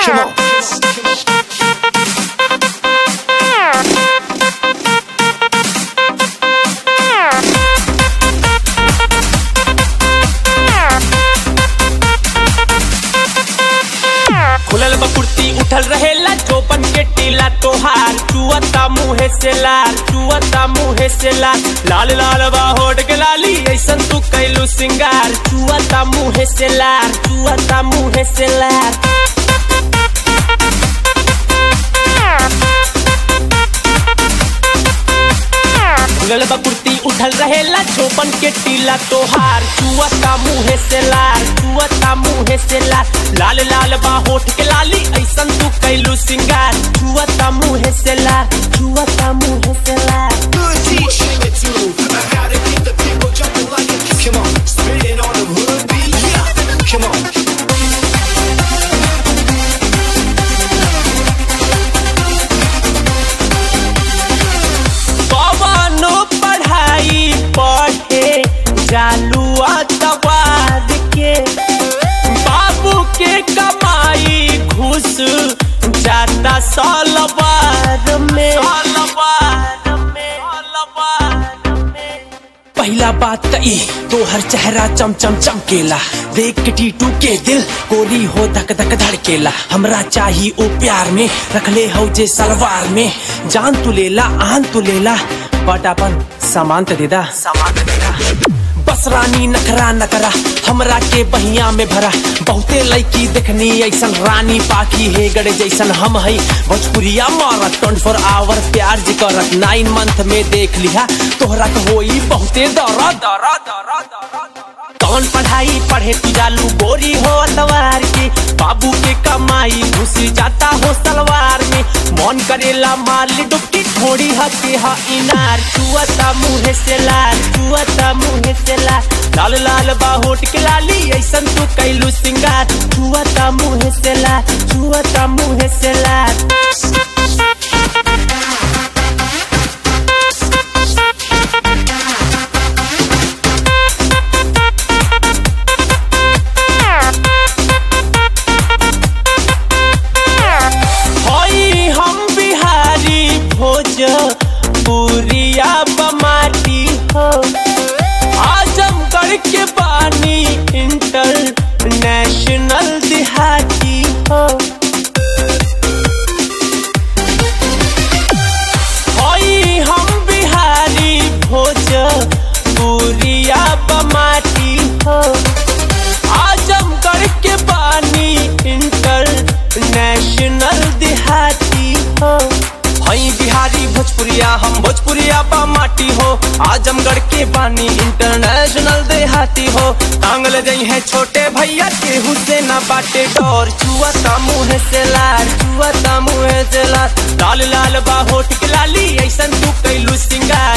Come on. खुलल बकुर्ती उठल रहेला चौपन के टीला तोहार चुअता मुहे से लाल चुअता मुहे से लाल लाल लाल बा होट के लाली ऐसन तू कैलू सिंगार चुअता मुहे से लाल चुअता मुहे से लाल खुलल बकुर्ती उठल रहेला चौपन के टीला तोहार चुअता मुहे से लाल चुअता मुहे से लाल लाल लाल बा होठ के लाली ऐसन तू कैलू सिंगार चुअता मुहे से लाल चुअता मुहे से लाल Good teach. Sing it too. I gotta keep the people jumping like it. Come on. Spit it on the hood beat. Yeah. Come on. कवनो पढ़ाई पढ़े जालू अतवार के बाबू के कमाई घुस जाता सलवार में पहला बात त ई तोहर चेहरा चम चम चमकेला देख के टीटू के दिल गोली हो धक धक धड़केला हमरा चाही ओ प्यार में रखले हो जे सलवार में जान तू लेला आन तू लेला बट अपन सामान त देदा सामान त देदा बस रानी नखरा नकरा हमरा के बहिया में भरा बहुते लड़की देखनी ऐसन रानी पाखी हे गड़े जैसन हम है भोजपुरिया मारत ट्वेंटी फोर आवर प्यार जी करत नाइन मंथ में देख लिहा तोहरा तो होई बहुते दरा दरा दरा दरा कौन पढ़ाई पढ़े तू जालू गोरी हो अतवार की बाबू के कमाई घुस जाता हो सलवार में मन करेला माल डुबकी थोड़ी हके हा इनार चुअता मुहे से लाल चुअता मुहे से लाल लाल लाल बा होट के लाली ऐसन तू कैलू सिंगार चुअता मुहे से लाल चुअता मुहे से लाल होई हम बिहारी भोज पुरिया बमाटी हो आजमगढ़ के बानी इंटरनेशनल दिहाती हो होई हम बिहारी भोज पुरिया बमाटी हो आजमगढ़ के बानी इंटरनेशनल देहाती हो हई बिहारी भोजपुरिया हम भोजपुरिया बा माटी हो आजमगढ़ के बानी इंटरनेशनल देहाती हो टांगल जई है छोटे भैया केहू से ना बाटे डोर चुअता मुँह से लाल चुअता मुँह से लाल लाल लाल बा होठ के लाली ऐसन तू कैलू सिंगार